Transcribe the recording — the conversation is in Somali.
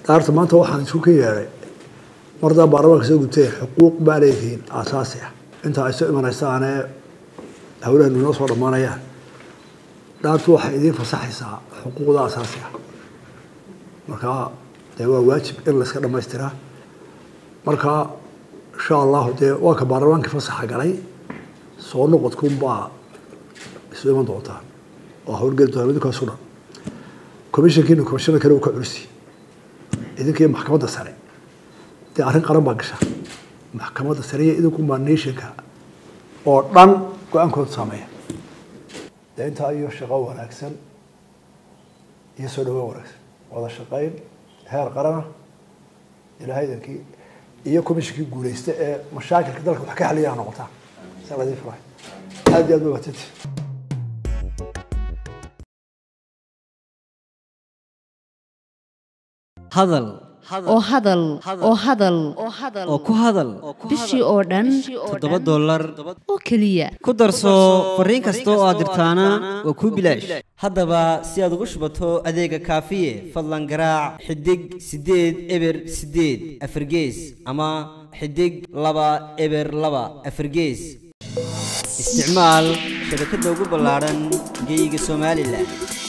daarta maanta waxaan isku ka yeedhay mardaa baarlamaanka soo gubtay xuquuq baa leedihiin aasaasi ah inta ay soo imanaysaanee hawlahanu inoo soo dhammaanayaan dhaartu waxay idiin fasaxaysaa xuquuqda aasaasi ah markaa dee waa waajib in layska dhamaystiraa marka insha allahu dee waa ka baarlamaankii fasaxa galay soo noqodkunbaa isu iman doontaa oo howlgeli doonaa idinkaasu dhan commissionkiina commissioner kale uu ka culisi idinkii maxkamadda sare dee arrin qaran baa gasha maxkamadda sare iyo idinkunbaa nationka oo dhan go-aankooda saameeya dee intaa iyo shaqo wanaagsan iyo soo dhawaan wanaagsan wada shaqayn heer qarana ilaahay idinkii iyo commissionkii guuleysta ee mashaakilka dalka wax ka xaliyaa noqotaa saa ladii furahay aad iyo aad ba watanti hadal oo hadal oo hadal oo ku hadal bishii oo dhan toddoba dollar oo keliya ku darso fariin kasta oo aad dirtaana waa kuu bilaash haddaba si aad ugu shubato adeega kaafiye fadlan garaac xidig siddeed eber siddeed afargees ama xidig laba eber laba afargees isticmaal shabakadda ugu ballaadhan geeyiga somalilan